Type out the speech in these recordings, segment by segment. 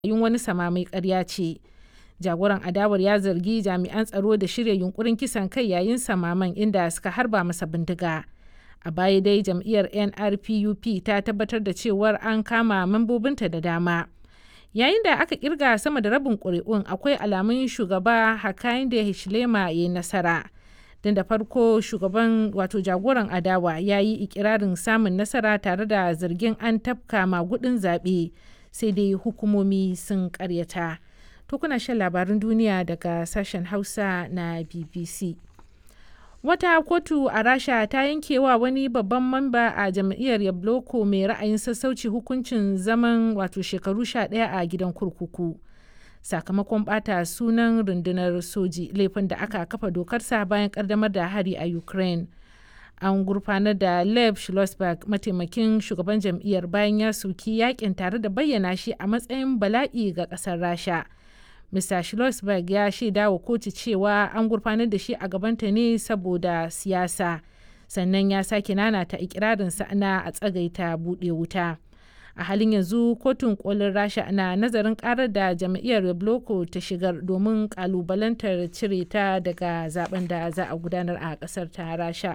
yin wani samame ƙarya ce. Jagoran adawar ya zargi jami'an tsaro da shirya yunkurin kisan kai yayin samaman inda suka harba masa bindiga. A baya dai jam'iyyar NRPUP ta tabbatar da cewar an kama mambobinta da dama. Yayin da aka kirga sama da rabin ƙuri'un akwai alamun shugaba Hakainde Hichilema ya yi nasara. Don da farko shugaban wato jagoran adawa ya yi ikirarin samun nasara tare da zargin an tafka magudin zaɓe sai dai hukumomi sun ƙaryata. To kuna shan labarin duniya daga sashen Hausa na BBC. Wata kotu a Rasha ta yankewa wani babban mamba a jam'iyyar Yabloko mai ra'ayin sassauci hukuncin zaman wato shekaru 11 a gidan kurkuku. Sakamakon bata sunan rundunar soji laifin da aka kafa dokarsa bayan kaddamar da hari a Ukraine. An gurfanar da Lev Schlossberg mataimakin shugaban jam'iyyar bayan ya soki yakin tare da bayyana shi a matsayin bala'i ga ƙasar Rasha. Mr. Schlossberg ya shaida wa kotu cewa an gurfanar da shi a gabanta ne saboda siyasa. Sannan ya sake nanata ikirarinsa na a tsagaita buɗe wuta. A halin yanzu kotun kolin Rasha na nazarin karar da jam'iyyar Yabloko ta shigar domin kalubalantar cire ta daga zaben da za a gudanar a ƙasar ta Rasha.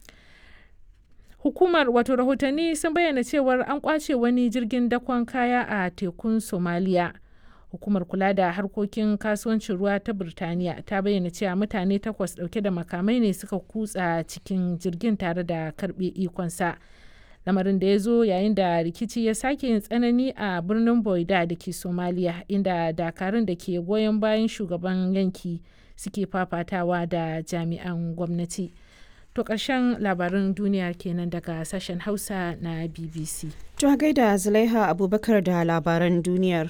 Hukumar wato rahotanni sun bayyana cewar an kwace wani jirgin dakon kaya a tekun Somaliya. hukumar kula da harkokin kasuwancin ruwa ta birtaniya ta bayyana cewa mutane takwas dauke da makamai ne suka kutsa cikin jirgin tare da karbe ikonsa lamarin da ya zo yayin da rikici ya sake yin tsanani a birnin boida da ke somaliya inda dakarun da ke goyon bayan shugaban yanki suke fafatawa da jami'an gwamnati to ƙarshen labarin duniya kenan daga sashen hausa na bbc to gaida zulaiha abubakar da labaran duniyar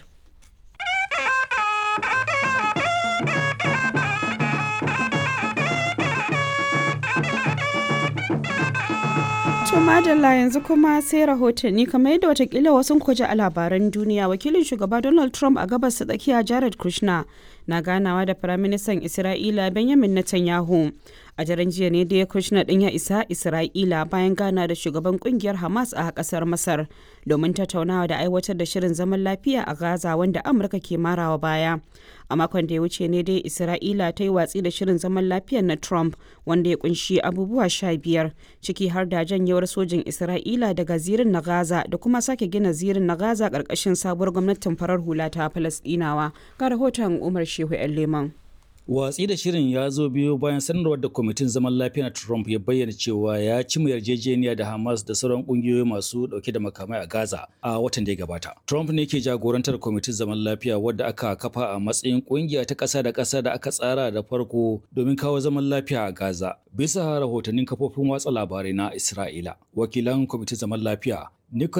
To madalla yanzu kuma sai rahotanni kamar yadda watakila wasu kuji a labaran duniya wakilin shugaba Donald Trump a gabas ta tsakiya Jared Kushner na ganawa da firaministan Isra'ila Benjamin Netanyahu. A daren jiya ne da Kushner din ya isa Isra'ila bayan gana da shugaban kungiyar Hamas a kasar Masar domin tattaunawa da aiwatar da shirin zaman lafiya a Gaza wanda Amurka ke marawa baya. A makon da ya wuce ne dai Isra'ila ta yi watsi da shirin zaman lafiyar na Trump wanda ya kunshi abubuwa sha biyar ciki har da janyewar sojin Isra'ila daga zirin na Gaza da kuma sake gina zirin na Gaza ƙarƙashin sabuwar gwamnatin farar hula ta Falasɗinawa. Ga rahoton Umar Shehu 'yan Leman. Watsi da shirin ya zo biyo bayan sanarwar da kwamitin zaman lafiya na Trump ya bayyana cewa ya ci mu yarjejeniya da Hamas da sauran kungiyoyi masu dauke da makamai a Gaza a watan da ya gabata. Trump ne ke jagorantar kwamitin zaman lafiya wadda aka kafa a matsayin kungiya ta ƙasa da ƙasa da aka tsara da farko domin kawo zaman lafiya a Gaza. Bisa rahotannin kafofin watsa labarai na Isra'ila, wakilan kwamitin zaman lafiya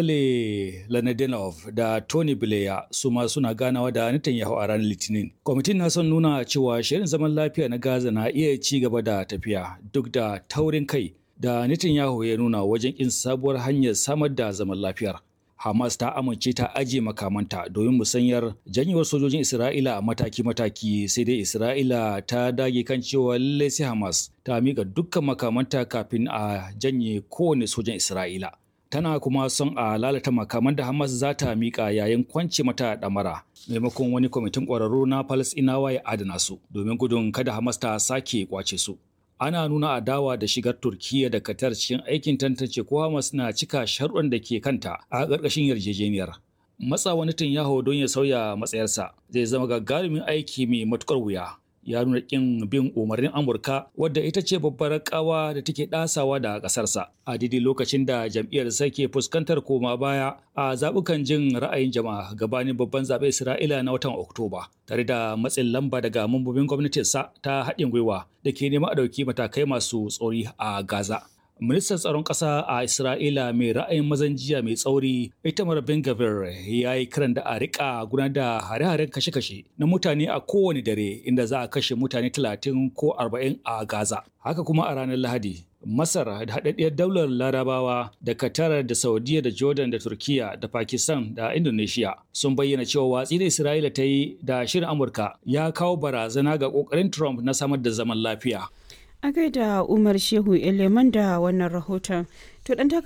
Nikole Lanadenov da Tony Blair su ma suna ganawa da Netanyahu a ranar Litinin. Kwamitin na son nuna cewa shirin zaman lafiya na Gaza na iya ci gaba da tafiya duk da taurin kai da Netanyahu ya nuna wajen kin sabuwar hanyar samar da zaman lafiyar. Hamas ta amince ta ajiye makamanta domin musanyar janyewar sojojin Isra'ila a mataki-mataki sai dai Isra'ila ta dage kan cewa lallai sai Hamas ta miƙa dukkan makamanta kafin a janye kowane sojan Isra'ila. tana kuma son a lalata makaman da Hamas za ta miƙa yayin kwance mata ɗamara maimakon wani kwamitin ƙwararru na Falasɗinawa ya adana su domin gudun kada Hamas ta sake kwace su. Ana nuna adawa da shigar Turkiyya da Qatar cikin aikin tantance ko Hamas na cika sharuɗan da ke kanta a ƙarƙashin yarjejeniyar. Matsa wani yaho don ya sauya matsayarsa zai zama gagarumin aiki mai matuƙar wuya. ya nuna kin bin umarnin Amurka wadda ita ce babbar kawa da take dasawa da kasarsa a daidai lokacin da jam'iyyar ke fuskantar koma baya a zabukan jin ra'ayin jama'a gabanin babban zaɓen Isra'ila na watan Oktoba tare da matsin lamba daga mambobin gwamnatinsa ta haɗin gwiwa da ke neman a ɗauki matakai masu tsori a Gaza. Ministan tsaron ƙasa a Isra'ila mai ra'ayin mazan jiya mai tsauri Itamar Ben Gavir ya yi kiran da a rika gudanar da hare-haren kashe-kashe na mutane a kowane dare inda za a kashe mutane 30 ko 40 a Gaza. Haka kuma a ranar Lahadi, Masar da haɗaɗɗiyar daular Larabawa da Qatar da Saudiya da Jordan da Turkiya da Pakistan da Indonesia sun bayyana cewa watsi da Isra'ila ta yi da shirin Amurka ya kawo barazana ga ƙoƙarin Trump na samar da zaman lafiya. A gaida Umar Shehu Eleman da wannan rahoton. To dan